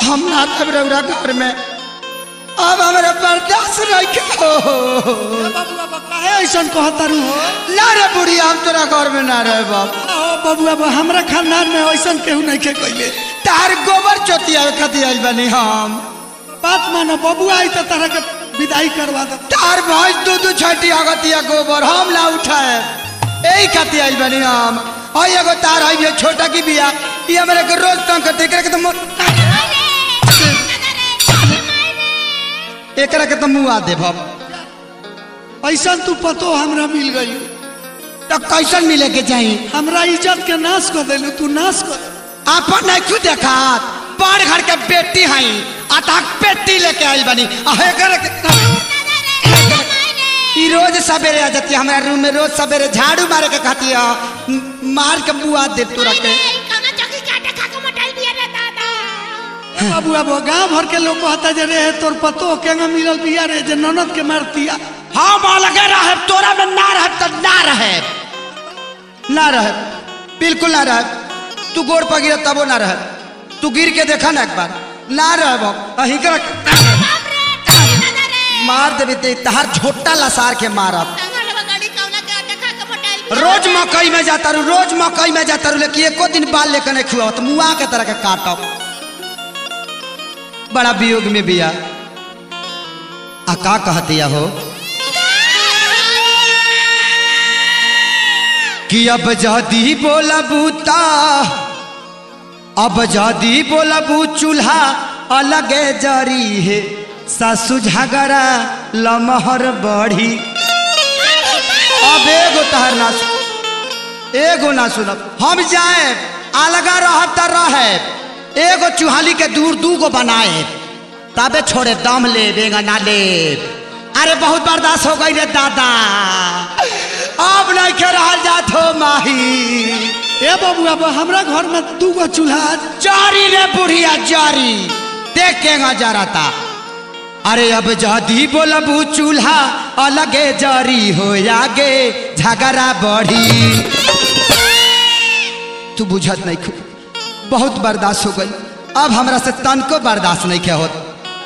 हम ना तब रौरा घर में अब हमारे बर्दाश्त रखे हो ए बबुआ बा काहे ऐसन कहता रू हो ना रे बुढ़िया हम तोरा घर में ना रहे बाप ओ बबुआ बा हमरा खानदान में ऐसन केहू नहीं के कइले तार गोबर चोतिया खातिर आइल बनी हम बात मानो बबुआ आई तो तरह के विदाई करवा दे तार भैंस दू दू छठी अगतिया गोबर हम ला उठाए यही खातिर आइल बनी हम और एगो तार है ये छोटा की बिया ये हमारे के रोज तंग करते एकरा के तो मो- एकरा के तो मुंह आ देब हम ऐसन तू पतो हमरा मिल गई तो कैसन मिले के चाहिए हमरा इज्जत के नाश कर देलू तू नाश कर देलू। आपन नहीं क्यों देखा बड़ घर के बेटी हई अतः पेटी लेके आइल बनी आ एकरा के ई रोज सवेरे आ जाती है हमारे रूम में रोज सवेरे झाड़ू मारे के खाती है म- मार के बुआ दे तू रखे ए बबुआ बा गांव भर के लोग कहता जे रे तोर पतो केंगा मिलल बिया रे जे ननद के मारतिया हम अलगे रहे तोरा में ना रहे तो ना रहे ना रहे बिल्कुल ना रहे तू गोड़ पर गिर तबो ना रहे तू गिर के देखा ना एक बार ना रहे बाप अही कर मार देवी ते तहार झोटा लसार के मारब रोज मकई में जाता रू रोज मकई में जाता रू लेकिन एको दिन बाल लेकर नहीं खुआ तो मुआ के तरह के काटब बड़ा वियोग में बिया आ का कहतिया हो कि अब जदी बोलबू ता अब जदी बोलबू चूल्हा अलगे जरी है सासु झगड़ा लमहर बढ़ी अब एगो तहर ना सुन एगो ना सुनब हम जाए अलगा रहब त रहे एगो चुहाली के दूर दू गो बनाए तबे छोड़े दम ले बेगा ना ले अरे बहुत बर्दाश्त हो गई रे दादा अब नहीं के रहल जात हो माही ए बबुआ बा हमरा घर में दू गो चूल्हा जारी रे बुढ़िया जारी देख के जराता अरे अब जदी बोलबू चूल्हा अलगे जरी हो आगे झगड़ा बढ़ी तू बुझत नहीं खू बहुत बर्दाश्त हो गई अब हमरा से तनको बर्दाश्त नहीं के होत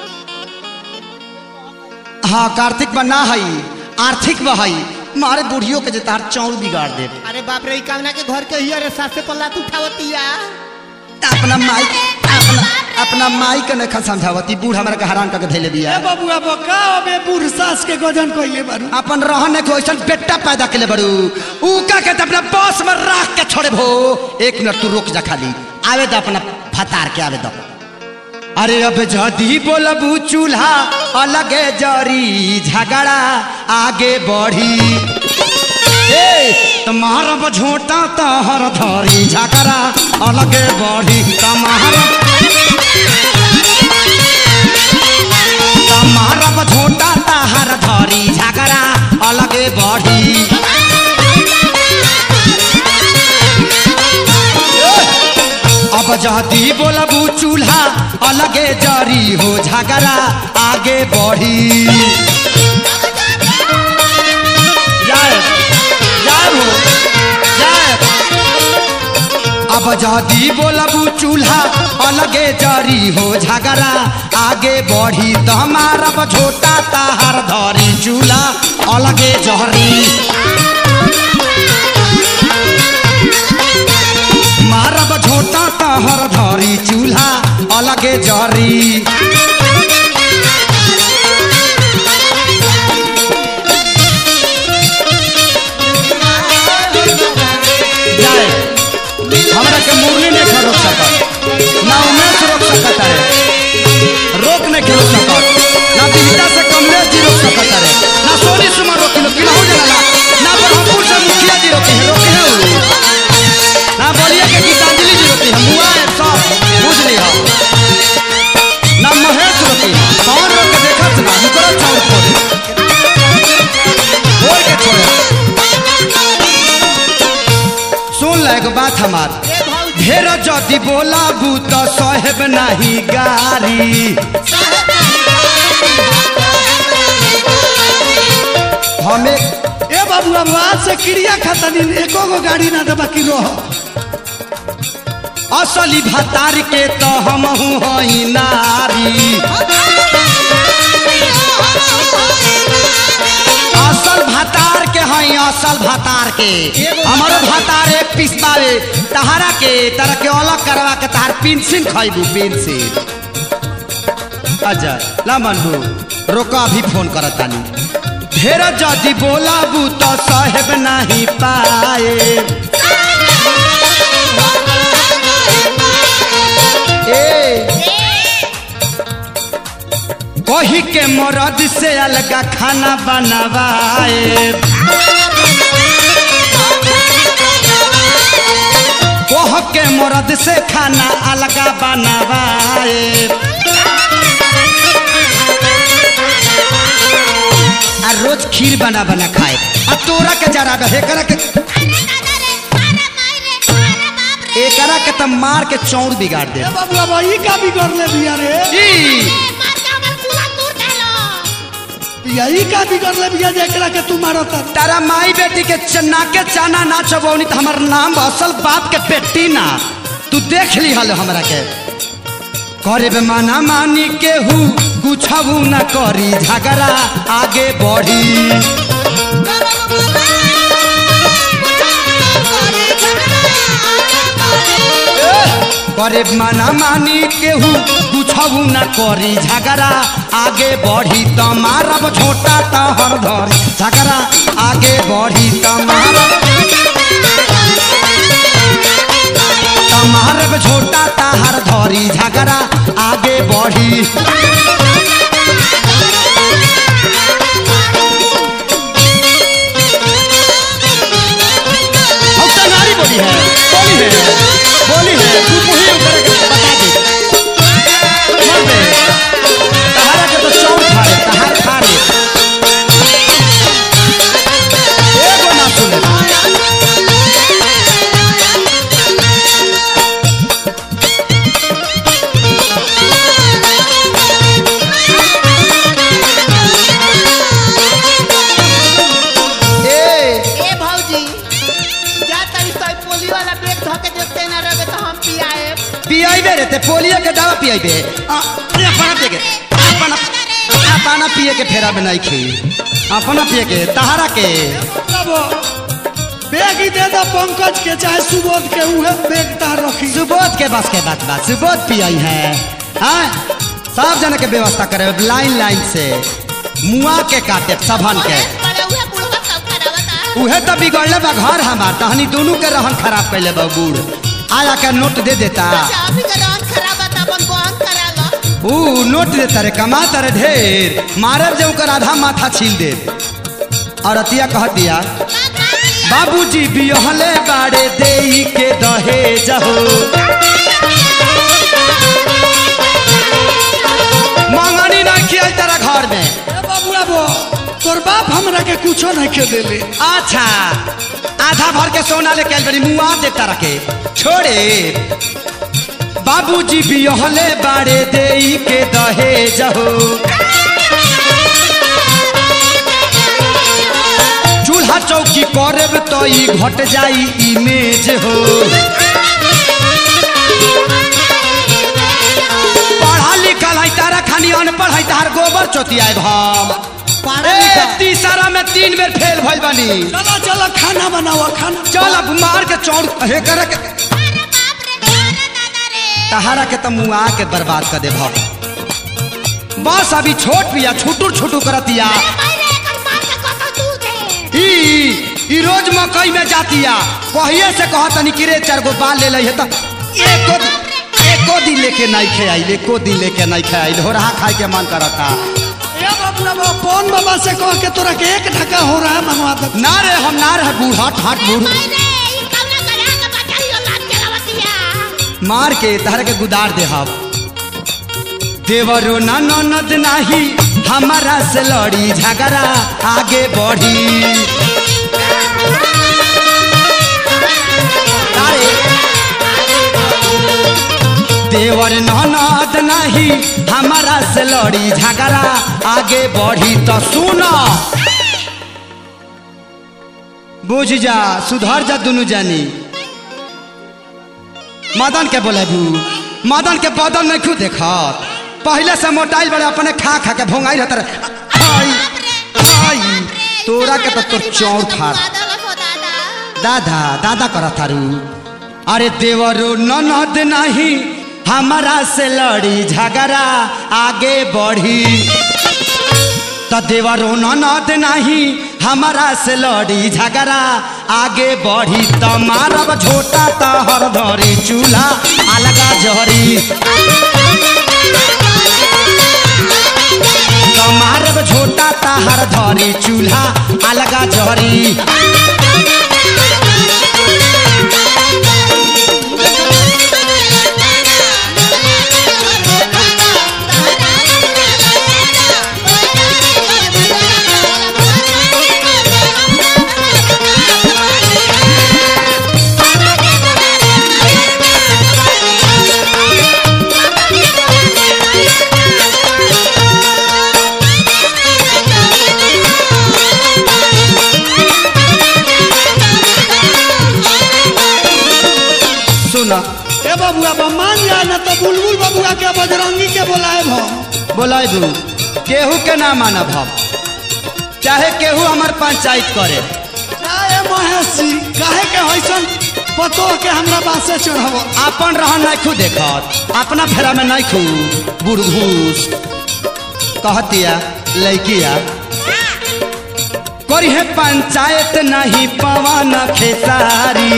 हाँ कार्तिक बना हई आर्थिक बहई मारे बुढ़ियों के जतार चौड़ बिगाड़ दे अरे बाप रे ई कामना के घर के ही अरे सासे पल्ला तू उठावतिया अपना माई अपना अपना माई के नहीं समझावती बूढ़ हमरा के हैरान करके धैले बिया ए बबुआ बा का अबे बूढ़ सास के गजन कइले बारू अपन रहने को ऐसा बेटा पैदा के ले बड़ू ऊका के तो अपना बॉस में रख के छोड़े भो एक मिनट तू रुक जा खाली आवे दो अपना फतार के आवे दो अरे अब जदी बोलबू चूल्हा अलगे जरी झगड़ा आगे बढ़ी ए तुम्हारा झोटा तहर धरी झगड़ा अलगे बढ़ी तुम्हारा तुम्हारा झोटा तहर धरी झगड़ा अलगे बढ़ी अब जदी बोलबू चूल्हा अलगे जरी हो झगड़ा आगे बढ़ी जाए जाए हो जाए अब जदी बोलबू चूल्हा अलगे जरी हो झगड़ा आगे बढ़ी तो हमारा छोटा ताहार धरी चूल्हा अलगे जहरी मारब झोटा तहर धरी चूल्हा अलगे जरी जाए हमरा के मुरली नहीं खा रोक सकत ना उमेश रोक सकत है रोक नहीं के रोक सकत ना बिहटा से कमलेश जी रोक सकत है ना सोनी सुमन रोकी लो कि ना हो जाला ना ब्रह्मपुर से मुखिया जी रोके हैं रोके हैं उ। ना बोलिए कि गीतांजलि जी रोकी है मुआ है सब बुझ लिया ना महेश रोकी है कौन रोक के देखा ना मुकरा चौड़ छोड़े बोल के छोड़े सुन ले एगो बात हमार ढेर जदि बोलाबू तो साहेब नहीं गारी हमें ए बबुआ बा आज से क्रिया खाता दिन एको गो गाड़ी ना देबा कि रह असली भतार के तो हम हई नारी असल भतार के हई असल भतार के हमारो भतार एक पीस बावे तहारा के तरह के अलग करवा के तहार पेंसिल खइबू पेंसिल अच्छा ला मनबू रोका अभी फोन करतानी ढेर जदि बोलाबू तो साहेब नहीं पाए ए कही के मरद से अलगा खाना बनवाए कह के मरद से खाना अलगा बनवाए आ रोज खीर बना बना खाए आ तोरा के जरा बे एकरा के एकरा के त मार के चौड़ बिगाड़ दे ए बबुआ भाई का बिगड़ ले बिया रे ई बिया ई का बिगड़ ले बिया जेकरा के तू मारत तारा माई बेटी के चना के चाना ना चबौनी तो हमार नाम बा, असल बाप के बेटी ना तू देख ली हल हमरा के करे बे माना मानी केहू कुछबू न करी झगड़ा आगे बढ़ी करे माना मानी केहू कुछबू न करी झगड़ा आगे बढ़ी त मारब छोटा त हर धरी झगड़ा आगे बढ़ी त मारब त मारब छोटा त हर धरी झगड़ा आगे बढ़ी हम तो नारी बोली है बोली है बोली है तू वही उतर के बता दे मर दे तहारा के तो चौक फाड़े तहार फाड़े एगो ना सुने ए ए भौजी जा तरी सोई पोली वाला बैग धके देखते ना रहे तो हम पियाए पियाइबे रे ते पोलियो के दवा पियाइबे आ, अरे अपना पिए के अपना अपना पिए के फेरा में नहीं खी अपना पिए के तहारा के तब बैग ही दे दो पंकज के चाहे सुबोध के उहे बैग तार रखी सुबोध के बस के बात बात सुबोध पियाई है हाँ सब जन के व्यवस्था करे लाइन लाइन से मुआ के काटे सबन के उहे तो बिगड़ले बा घर हमार तहनी दोनों के रहन खराब कैले बा बूढ़ आया के नोट दे देता ऊ नोट देता रे कमाता रे ढेर मारब जे ओकर आधा माथा छील दे और अतिया कहतिया बाबूजी बियहले बाड़े देई के दहेज हो मंगनी नहीं किया तेरा घर में ए बबुआ बो तोर बाप हमरा के कुछो नहीं के देले अच्छा आधा भर के सोना लेके आइल बड़ी मुआ देता रखे छोड़े बाबूजी बियहले बाड़े देई के दहेज हो चूल्हा चौकी करब तो ई घट जाई इमेज हो पढ़ा लिखल है तारा खानी अनपढ़ है तार गोबर चोतियाए हम पढ़ा ए, लिखा तीसरा में तीन बेर फेल भइल बानी चलो चलो खाना बनाओ खाना चल अब मार के चौड़ हे करे के तहारा के तो मुआ के बर्बाद कर दे भाव बस अभी छोट पिया छुटुर छुटू करतिया ई ई रोज मकई में जातिया कहिए से कहतनी कि रे चार गो बाल ले लई है त एको एको दिन लेके नहीं खे आइल एको दिन लेके नहीं खे आइल हो रहा खाए के मन करता ए बबुआ बो कौन बाबा से कह के तोरा के एक ढका हो रहा है मंगवा दे ना रे हम ना रहे बूढ़ हट हट बूढ़ मार के तहर के गुदार दे हम देवरो ना ननद नाही हमारा से लड़ी झगड़ा आगे बढ़ी तारे देवर ननद नाही हमारा से लड़ी झगड़ा आगे बढ़ी तो सुनो बुझ जा सुधर जा दुनु जानी मदन के बोलेबू मदन के बदन नहीं खू देखत पहले से मोटाइल बड़े अपने खा खा के भोंगाई रहता रहे आई आई तोरा के तो तोर चौर फाड़ दादा दादा करा थारू अरे देवरो ननद नहीं हमारा से लड़ी झगड़ा आगे बढ़ी तो देवरो ननद नहीं हमारा से लड़ी झगड़ा आगे बढ़ी तो मारब झोटा तो हर धरी चूल्हा अलगा जहरी तो मारब झोटा तो हर धरी चूल्हा अलगा जहरी सुना ए बबुआ बा मान जा ना तो बुलबुल बबुआ के बजरंगी के बोलाए भो बोलाबू केहू के ना मानब हम चाहे केहू हमार पंचायत करे ए महेश जी काहे के होइसन पतो के हमरा बासे चढ़ावो अपन रहन नहीं खू देखत अपना फेरा में नहीं खू बुढ़घूस कहतिया लैकिया करी है पंचायत नहीं पवन खेसारी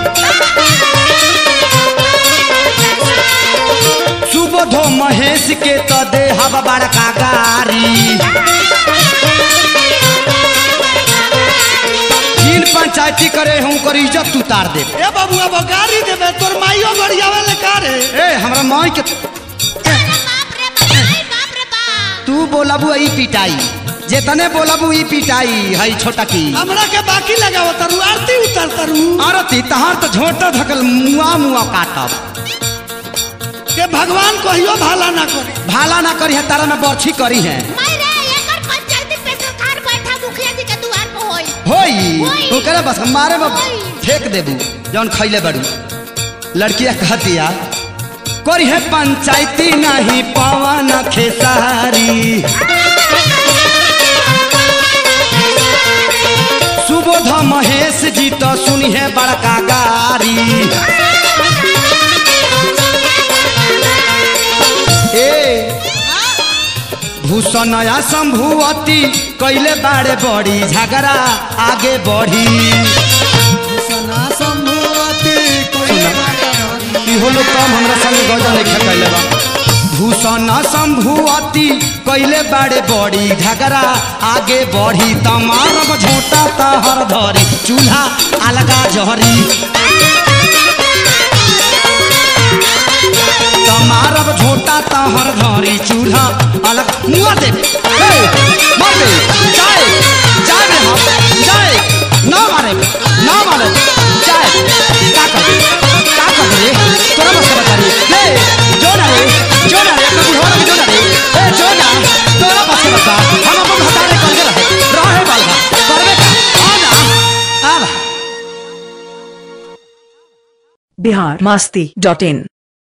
सुबोधो महेश के तो दे हवा बड़का गारी जिन पंचायती करे हूँ कर इज्जत उतार दे ए बबुआ बा गाड़ी देबे तोर माइयो गड़ियावे ले का रे ए हमरा माई के तू बोलबू ई पिटाई जेतने बोलबू ई पिटाई हई छोटा की हमरा के बाकी लगाव तरु आरती उतर तरु आरती तहार तो झोटा धकल मुआ मुआ काटब के भगवान कहियो भाला ना करे भाला ना करी है तारा में बर्छी करी है होई होई। ओकरा बस हमारे में होई। फेंक देबू जौन खैले बड़ू लड़किया कहतिया करी है पंचायती नहीं पवन खेसारी सुबोध महेश जी तो सुनी है बड़का गारी ए भूषणया शंभुवती कैले बाड़े बड़ी झगड़ा आगे बढ़ी सना संभवती कोई इहो लोग कम हमरा संग गजल लिखे कैले बा भूषण शंभुवती कैले बाड़े बड़ी झगड़ा आगे बढ़ी तमारब झोटा तहर धरी चूल्हा अलगा जहरी तमारब झोटा तहर धरी चूल्हा अलग मुआ दे ए, मार दे जाए जाए रे हम जाए ना मारे ना मारे जाए का कर दे का कर दे तोरा बस का बता रे ले जो ना रे जो ना रे कभी हो जो ना रे ए जो ना तोरा बस का बता हम अपन हटाने कर के रहे रहे वाला करबे का आ ना आ बिहार मस्ती डॉट इन